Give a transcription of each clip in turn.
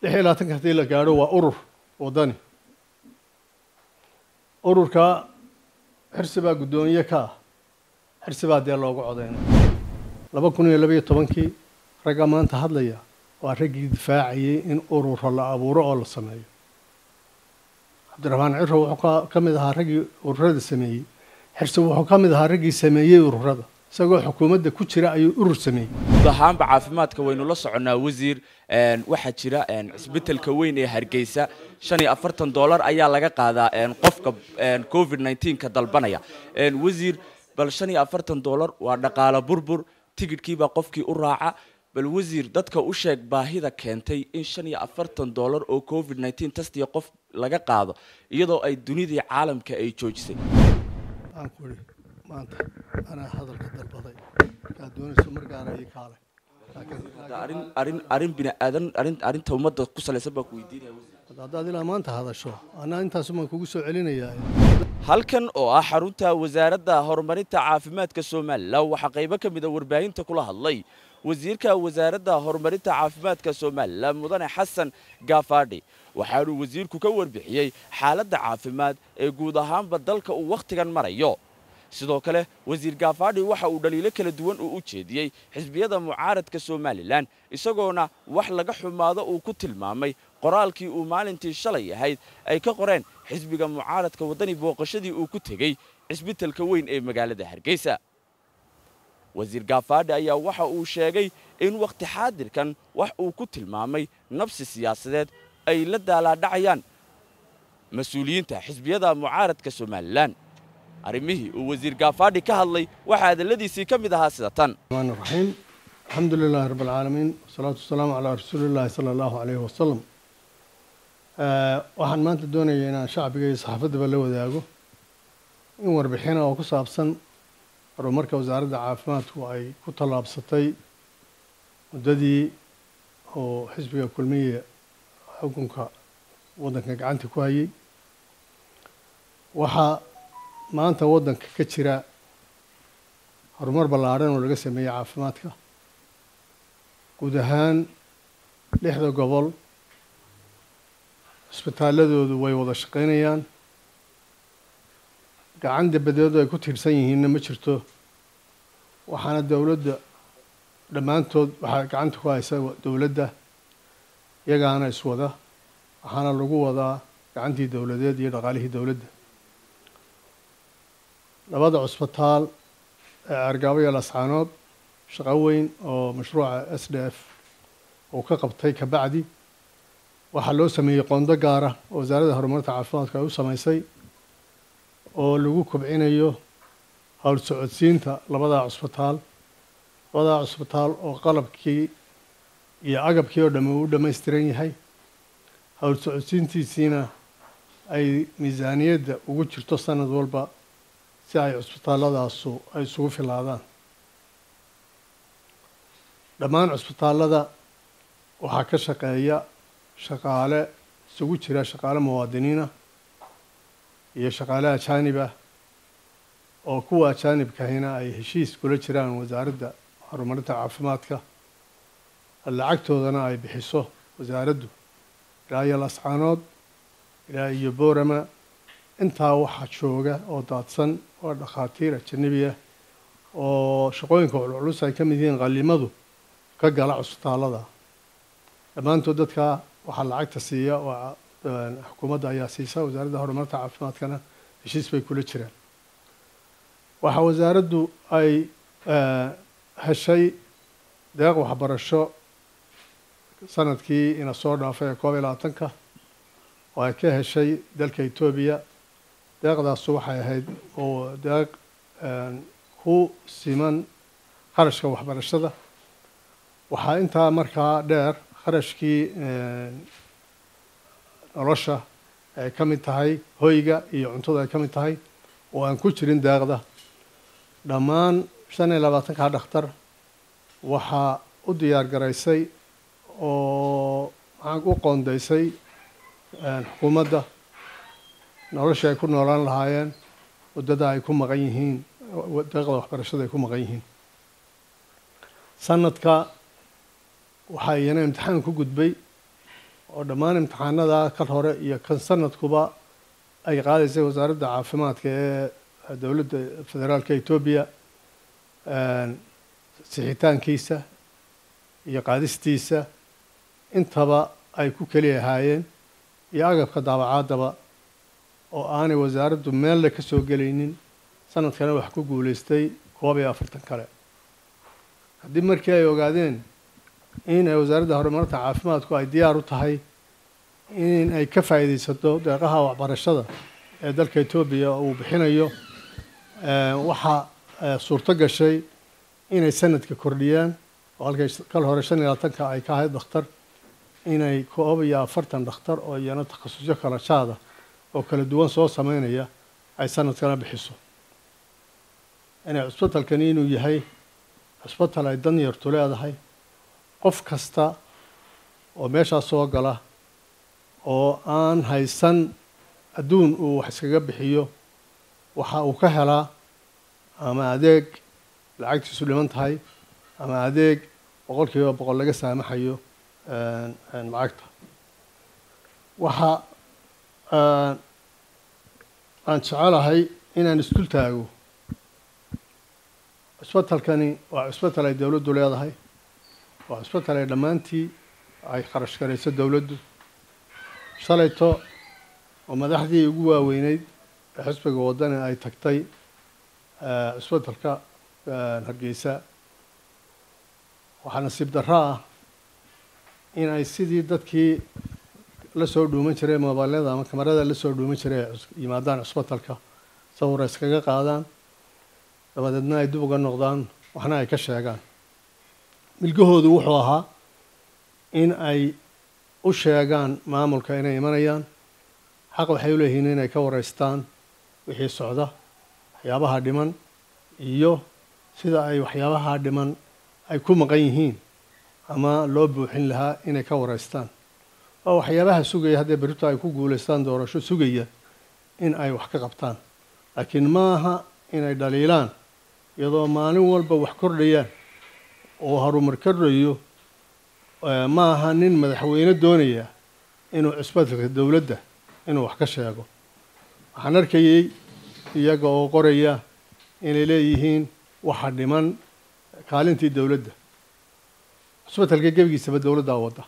lix iyo labaatanka haddii la gaadho waa urur waddani ururka xirsi baa guddoomiye ka ah xirsi baa dee loogu codaynay laba kun iyo labaiyo tobankii ragga maanta hadlaya waa raggii difaacayay in ururo la abuuro oo la sameeyo cabdiraxmaan ciro wuxuu ka mid ahaa raggii ururada sameeyey xirsi wuxuu ka mid ahaa raggii sameeyey ururada isagoo xukuumadda ku jira ayuu urur sameeyey guud ahaanba caafimaadka waynu la soconnaa wasiir waxaa jira cisbitaalka weyn ee hargeysa shan iyo afartan dollar ayaa laga qaadaa qofka covid nneteen-ka dalbanaya wasiir bal shan iyo afartan dollar waa dhaqaalo burbur tigidhkiibaa qofkii u raaca bal wasiir dadka u sheeg baahida keentay in shan iyo afartan dollar oo covid nneteen tastiya qof laga qaado iyadoo ay dunidii caalamka ay joojisay aan ku idhi maanta anaa hadalka dalbaday kaa doonayso markaana ii kaale arrin arrin arrin bini aadan arrin arrinta ummadda ku salaysan baa ku weydiinaya wasiir haddaad ilaa maanta hadasho anaa intaasumaan kugu soo celinayaa halkan oo ah xarunta wasaaradda horumarinta caafimaadka somalilan waxaa qaybo ka mid a warbaahinta kula hadlay wasiirka wasaaradda horumarinta caafimaadka somalilan mudane xasan gaafadhi waxaanuu wasiirku ka warbixiyey xaaladda caafimaad ee guud ahaanba dalka uu wakhtigan marayo sidoo kale wasiir gaafadhi waxa uu dhaliilo kala duwan uu u jeediyey xisbiyada mucaaradka somalilan isagoona wax laga xumaado uu ku tilmaamay qoraalkii uu maalintii shalay ahayd ay ka qoreen xisbiga mucaaradka waddani booqashadii uu ku tegey cisbitalka weyn ee magaalada hargeysa wasiir gaafadhi ayaa waxa uu sheegay in wakhti xaadirkan wax uu ku tilmaamay nabsi siyaasadeed ay la daalaadhacayaan mas-uuliyiinta xisbiyada mucaaradka somalilan arrimihii uu wasiir gaafadhi ka hadlay waxaa hadalladiisii ka mid ahaa sida tan الرحمن الرحيم الحمد لله رب العالمين والصلاة والسلام على رسول الله صلى الله عليه وسلم waxaan maanta doonaya inaan shacbiga iyo saxaafaddaba la wadaago in warbixina oo ku saabsan horumarka wasaaradda caafimaadku ay ku tallaabsatay muddadii oo xisbiga kulmiya xukunka waddanka gacanta ku hayay waxaa maanta waddanka ka jira horumar ballaadhan oo laga sameeyey caafimaadka guud ahaan lixda gobol cisbitaaladoodu way wada shaqaynayaan gacan dabadeedu ay ku tiirsan yihiinna ma jirto waxaana dowladda dhammaantood waxaa gacanta ku haysa dowladda iyagaana iswada waxaana lagu wadaa gacantii dowladeed iyo dhaqaalihii dowladda labada cusbitaal ee argaabo iyo lascaanood shaqo weyn oo mashruuca s d f uu ka qabtay kabacdi waxaa loo sameeyey qondo gaara oo wasaaradda horumarinta caafimaadka ay u samaysay oo lagu kobcinayo howl socodsiinta labadaa cusbitaal labadaa cusbitaal oo qalabkii iyo agabkii oo dhamme uu dhammaystiran yahay howl socodsiintiisiina ay miisaaniyadda ugu jirto sanad walba si ay cusbitaaladaasu ay isugu filaadaan dhammaan cusbitaallada waxaa ka shaqeeya shaqaale isugu jira shaqaale muwaadiniinah iyo shaqaale ajaanibah oo kuwa ajaanibkahina ay heshiis kula jiraan wasaaradda horumarinta caafimaadka lacagtoodana ay bixiso wasaaraddu ilaa iyo lascaanood ilaa iyo boorama intaa waxaa jooga oo daadsan waa dhakhaatiir ajanabi ah oo shaqooyinka culculus ay ka mid yihiin qalimadu ka gala cusbitaallada dhammaantood dadkaa waxaa lacagta siiya oo xukuumadda ayaa siisa wasaaradda horumarinta caafimaadkana heshiis bay kula jiraan waxaa wasaaraddu ay heshay deeq waxbarasho sanadkii ina soo dhaafay ee koob iyo labaatanka oo ay ka heshay dalka etoobiya deeqdaasu waxay ahayd oo deeq ku siman kharashka waxbarashada waxaa intaa markaa dheer kharashkii nolosha ay ka mid tahay hoyga iyo cuntada ay ka mid tahay oo aan ku jirin deeqda dhammaan shan iyo labaatankaa dhakhtar waxaa u diyaar garaysay oo maxaan u qoondaysay xukuumadda nolosha ay ku noolaan lahaayeen waddada ay ku maqan yihiin deeqda waxbarashada ay ku maqan yihiin sanadka waxaa iyana imtixaan ku gudbay oo dhammaan imtixaanada kan hore iyo kan sanadkuba ay qaadaysay wasaaradda caafimaadka ee dowladda federaalka etoobiya sixitaankiisa iyo qaadistiisa intaba ay ku keli ahaayeen iyo agabka daabacaadaba oo aanay wasaaraddu meelle ka soo gelaynin sanadkana wax ku guulaystay koob iyo afartan kale haddii markii ay ogaadeen in ay wasaaradda horumarinta caafimaadku ay diyaar u tahay in ay ka faa'iidaysato deeqaha waxbarashada ee dalka etoobiya uu bixinayo waxaa suurto gashay inay sanadka kordhiyaan oo halkay kal hore shan iyo labaatanka ay ka ahayd dhakhtar inay koob iyo afartan dhakhtar oo iyana takhasusyo kala jaada oo kala duwan soo sameynaya ay sanadkana bixiso inay cusbitalkani inuu yahay cusbital ay dan yartu leedahay qof kasta oo meeshaas soo gala oo aan haysan adduun uu wax iskaga bixiyo waxa uu ka helaa ama adeeg lacagtiisu dhiman tahay ama adeeg boqol kiiba boqol laga saamaxayo lacagta waxa aan jecelahay inaan isdul taago cusbitalkani waa cusbital ay dowladdu leedahay waa cusbital ay dhammaantii ay kharash garayso dowladdu shalayto oo madaxdii ugu waaweyneyd ee xisbiga waddani ay tagtay cusbitalka hargeysa waxaa nasiib darro ah in ay sidii dadkii la soo dhuuman jiray mobaylada ama kamarada la soo dhuuman jiray yimaadaan cusbitalka sawira iskaga qaadaan dabadeedna ay dib uga noqdaan waxna ay ka sheegaan milgahoodu wuxuu ahaa in ay u sheegaan maamulka inay imanayaan xaq waxay u leeyihiin inay ka wareystaan wixii socda waxyaabaha dhiman iyo sida ay waxyaabaha dhiman ay ku maqan yihiin ama loo buuxin lahaa inay ka wareystaan waa waxyaabaha sugaya haddee berito ay ku guulaystaan doorasho sugaya in ay wax ka qabtaan laakiin maaha inay dhaliilaan iyadoo maalin walba wax kordhayaan oo harumar kordhayo ma aha nin madaxweyne doonaya inuu cusbitalka dowladda inuu wax ka sheego waxaan arkayey iyaga oo qoraya inay leeyihiin waxa dhiman kaalintii dowladda cusbitalka gebigiisaba dowladdaa wadda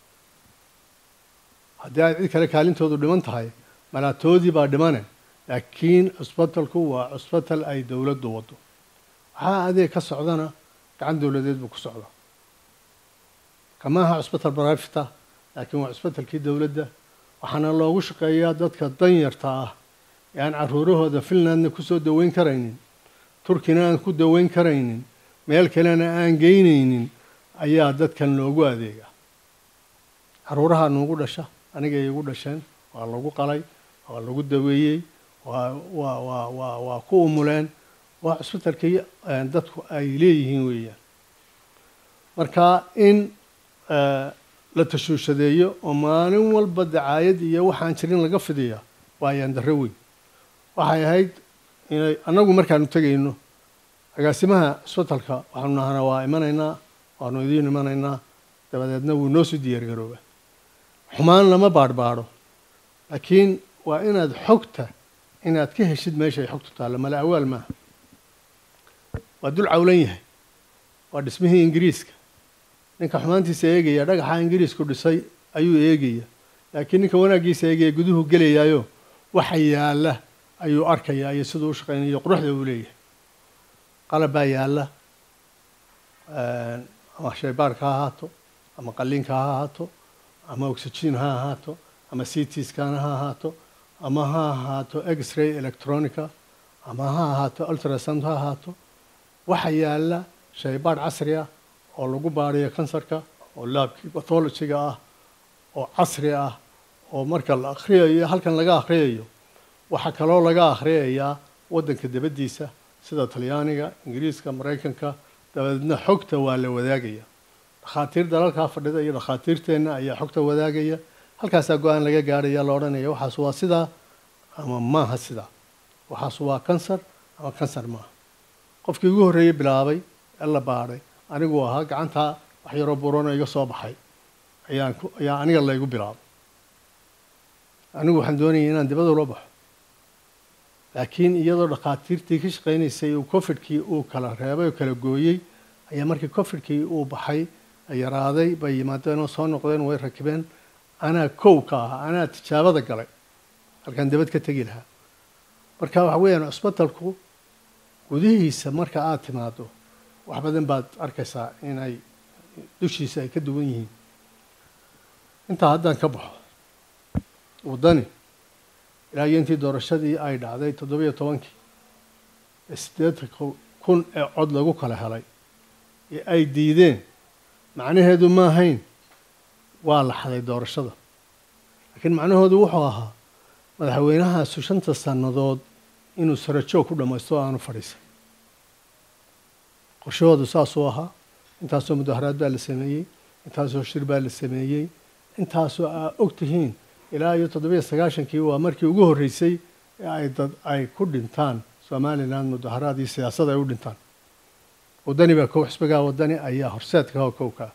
haddii ay cid kale kaalintoodu dhiman tahay malaatoodii baa dhimane laakiin cusbitalku waa cusbital ay dowladdu waddo waxaa adeeg ka socdana gacan dowladeed buu ku socdaa kama aha cusbital barafita laakiin waa cusbitalkii dowladda waxaana loogu shaqeeyaa dadka danyarta ah ee aan caruurahooda finlandna kusoo daweyn karaynin turkina aan ku daweyn karaynin meel kalena aan geynaynin ayaa dadkan loogu adeega caruuraha nuugu dhasha anigay igu dhasheen waa lagu qalay waa lagu daweeyey waa waa waa waa waa ku umuleen waa cusbitalkii dadku ay leeyihiin weeyaan marka in la tashuushadeeyo oo maalin walba dacaayad iyo waxaan jirin laga fidiya waa ayaan darro weyn waxay ahayd inay annagu markaanu tegayno agaasimaha cusbitalka waxaanu nahanaa waa imanaynaa waanu idiin imanaynaa dabadeedna wuu noo sii diyaargarooba xumaan lama baadhbaadho laakiin waa inaad xogta inaad ka heshid meesha ay xogtu taallo mala awaal maaha waa dul cawlan yahay waa dhismihii ingiriiska ninka xumaantiisa eegaya dhagaxa ingiriisku dhisay ayuu eegaya laakiin ninka wanaaggiisa eegaya guduhu gelayaayo waxa yaalla ayuu arkayaa iyo siduu u shaqaynayo quruxda uu leeyahay qalab baa yaalla ama shaybaarka ha ahaato ama qalliinka ha ahaato ama oxygen ha ahaato ama citiskana ha ahaato ama ha ahaato x-ray electronica ama ha ahaato ultrasound ha ahaato waxa yaalla shaybaadh casri ah oo lagu baadhayo kansarka oo laabkii bathologiga ah oo casri ah oo marka la akhriyayo halkan laga akhriyayo waxaa kaloo laga akhriyayaa waddanka dabaddiisa sida talyaaniga ingiriiska maraykanka dabadeedna xogta waa la wadaagaya dhakhaatiir dalalkaa fadhida iyo dhakhaatiirteenna ayaa xogta wadaagaya halkaasaa go-aan laga gaadhaya la odhanaya waxaas waa sidaa ama maaha sidaa waxaas waa kansar ama kansar maaha qofkii ugu horreeyey bilaabay ee la baadhay aniguu ahaa gacantaa wax yaroo burano iga soo baxay ayaan ku ayaa aniga laygu bilaabay anigu waxaan doonayay inaan dibada ula baxo laakiin iyadoo dhakhaatiirtii ka shaqaynaysay uu cofidkii uu kala reebay oo kala gooyey ayaa markii cofidkii uu baxay yaraaday bay yimaadeen oo soo noqdeen way rakibeen anaa kow ka ahaa anaa tijaabada galay halkaan dabad ka tegi lahaa marka waxa weeyaan cusbatalku gudihiisa marka aada timaado wax badan baad arkaysaa inay dushiisa ay ka duwan yihiin intaa haddaan ka baxo waddani ilaa iyo intii doorashadii ay dhacday toddobiyo tobankii ee siddeetan kun ee cod lagu kala helay ee ay diideen macnaheedu ma ahayn waa la xaday doorashada laakiin macnahoodu wuxuu ahaa madaxweynahaasu shanta sannadood inuu sarajoog ku dhammaysto o aanu fadhiisan qorshahoodu saasuu ahaa intaasoo mudaharaad baa la sameeyey intaasoo shir baa la sameeyey intaasoo aa og tihiin ilaa iyo toddobiyo sagaashankii waa markii ugu horreysay ee ay dad ay ku dhintaan somalilan mudaharaad iyo siyaasad ay u dhintaan waddani baa kow xisbigaa waddani ayaa horseedka oo kowkaa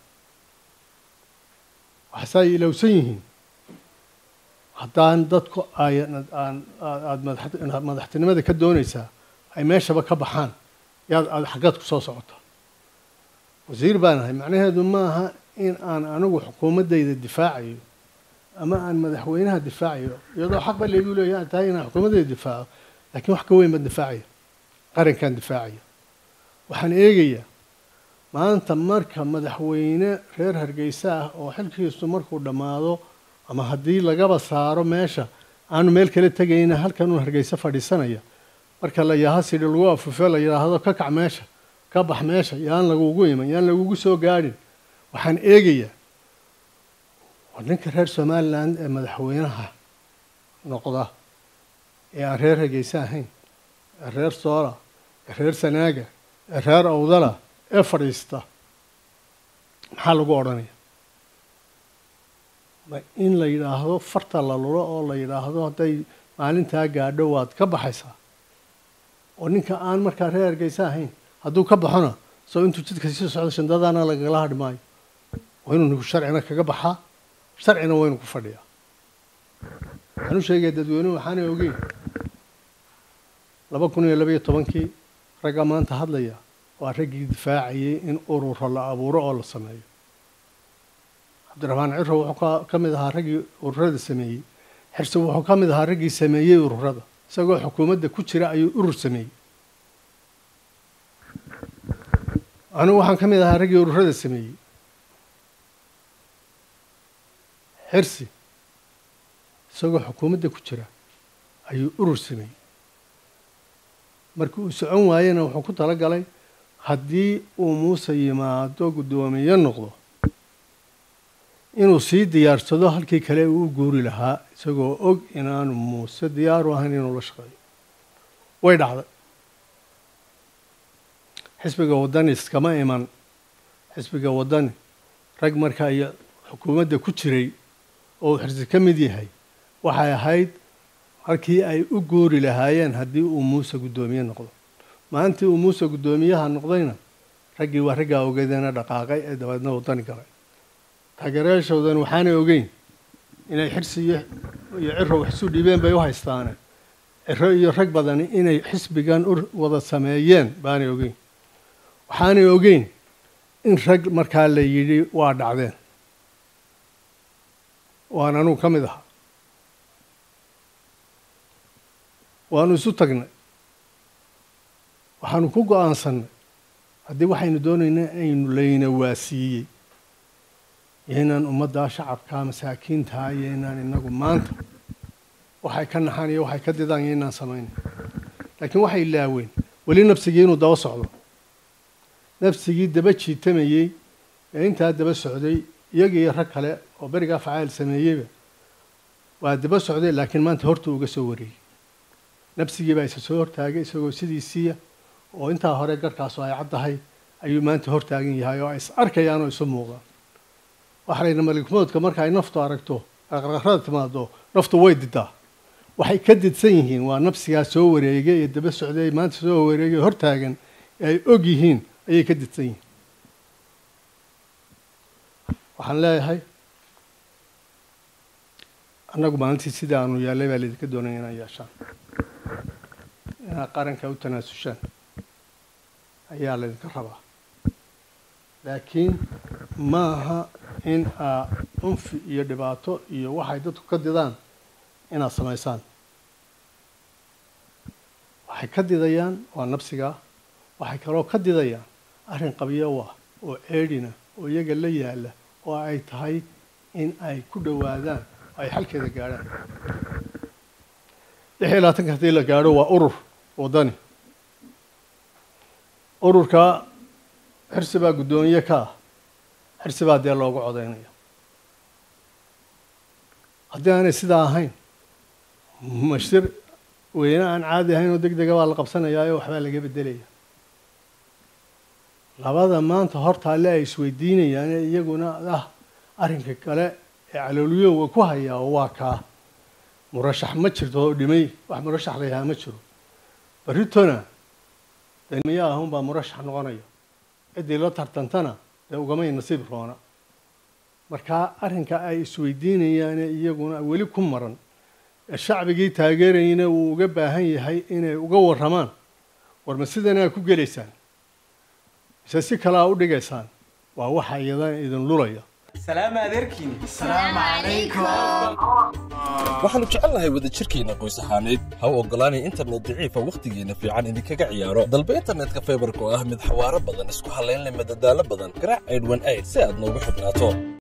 waxaase ay ilowsan yihiin haddaan dadku ay aan aada madaxtinimada ka doonaysaa ay meeshaba ka baxaan yaad aada xaggaad ku soo socotaa wasiir baan ahay macnaheedu ma aha in aan anigu xukuumaddayda difaacayo ama aan madaxweynaha difaacayo iyadoo xaq ba laygu leeya tahay inaan xukuumaddayda difaaco laakiin wax ka weyn baan difaacaya qarankaan difaacaya waxaan eegayaa maanta marka madaxweyne reer hargeysa ah oo xilkiisu markuu dhammaado ama haddii lagaba saaro meesha aanu meel kala tegayna halkanuu hargeysa fadhiisanaya marka la yaha sidhi lagu afufe la yidhaahdo ka kac meesha ka bax meesha yaan lagugu iman yaan lagugu soo gaadhin waxaan eegayaa war ninka reer somalilan ee madaxweynaha noqda ee aan reer hargeysa ahayn ee reer soola ee reer sanaaga ee reer awdala ee fadhiista maxaa lagu odhanaya ma in la yidhaahdo farta la lulo oo la yidhaahdo hadday maalintaa gaadho waad ka baxaysaa oo ninka aan markaa reer hargeysa ahayn hadduu ka baxona soo intuu jidka sii socdo shandadaana lagala hadhi maayo waa inuu ninku sharcina kaga baxaa sharcina waynu ku fadhiyaa waxaan u sheegaya dadweynuhu waxaanay ogeyn laba kun iyo labaiyo tobankii ragga maanta hadlaya waa raggii difaacayay in ururo la abuuro oo la sameeyo cabdiraxmaan ciro wuxuu ka mid ahaa raggii ururada sameeyey xirsi wuxuu ka mid ahaa raggii sameeyey ururada isagoo xukuumadda ku jira ayuu urur sameeyey anigu waxaan ka mid ahaa raggii ururada sameeyey xirsi isagoo xukuumadda ku jira ayuu urur sameeyey markii uu socon waayena wuxuu ku tala galay haddii uu muuse yimaado guddoomiye noqdo inuu sii diyaarsado halkii kale uu u guuri lahaa isagoo og inaanu muuse diyaaru ahayn inuu la shaqeeyo way dhacday xisbiga waddani iskama iman xisbiga waddani rag markaa iyo xukuumadda ku jiray oo uu xirsi ka mid yahay waxay ahayd halkii ay u guuri lahaayeen haddii uu muuse guddoomiye noqdo maalintii uu muuse guddoomiyaha noqdayna raggii waa raggaa ogeedana dhaqaaqay ee dabeedna waddani galay taageerayaashoodan waxaanay ogeyn inay xirsi iyo iyo ciro wax isu dhiibeen bay u haystaane ciro iyo rag badani inay xisbigan u wada sameeyeen baanay ogeyn waxaanay ogeyn in rag markaa la yidhi waa dhacdeen waan anugu ka mid ahaa waanu isu tagnay waxaanu ku go-aansannay haddii waxaynu doonaynaa aynu layna waasiiyey yaynaan ummaddaa shacabkaa masaakiintaa yaynaan inagu maanta waxay ka naxaan iyo waxay ka didaan yaynaan samaynay laakiin waxay laaween weli nafsigii inuu daba socdo nafsigii daba jiitamayey ee intaa daba socday iyaga iyo rag kale oo berigaa facaal sameeyeyba waa daba socday laakiin maanta horta uga soo wareeyey nafsigii baa isa soo hortaagay isagoo sidiisiiya oo intaa hore garhkaasu ay caddahay ayuu maanta hortaagan yahay oo ay is arkayaan oo isu muuqdaan waxa layidhi malikmoodka marka ay naftu aragto aqraqrada timaado naftu way didaa waxay ka didsan yihiin waa nafsigaa soo wareegay ee daba socday maanta soo wareegay hortaagan ee ay og yihiin ayay ka didsan yihiin waxaan leeyahay annagu maalintii sidai aanu yaallay baa laydinka doonaya inaad yeeshaan inaad qaranka u tanaasushaan ayaa laydinka rabaa laakiin ma aha in aa cunfi iyo dhibaato iyo waxay dadku ka didaan inaad samaysaan waxay ka didayaan waa nabsigaa waxay kaloo ka didayaan arrin qabyo ah oo ceedhina oo iyaga la yaalla oo ay tahay in ay ku dhowaadaan oo ay xalkeeda gaadhaan lix iyo labaatanka haddii la gaadho waa urur waddani ururkaa xirsi baa guddoonye ka ah xirsi baa dee loogu codaynaya haddii aanay sidaa ahayn mashir weyne aan caadi ahayn oo deg dega baa la qabsanayaayo waxbaa laga beddelaya labada maanta hortaalle ay isweydiinayaan ee iyaguna ah arrinka kale ee calooliyowga ku hayaa waa kaa murashax ma jirto oo dhimay wax murashax la yahaa ma jiro barritona damiya ahunbaa murashax noqonaya ciddii la tartantana dee ugamay nasiib roona markaa arrinka ay isweydiinayaane iyaguna weli ku maran ee shacbigii taageerayna uu uga baahan yahay inay uga warramaan war ma sidanaa ku gelaysaan mise si kalaa u dhigaysaan waa waxa iyadan idin lulaya سلام عليكم السلام عليكم waxaannu jecelnahay wadajirkeenna qoys ahaaneed ha u oggolaanay internet daciifa wakhtigeenna fiican idinkaga ciyaaro dalba internetka faybarka oo ah mid xawaaro badan isku hallayn leh madadaalo badan garaac aydhwan ayd si aad noogu xidhnaato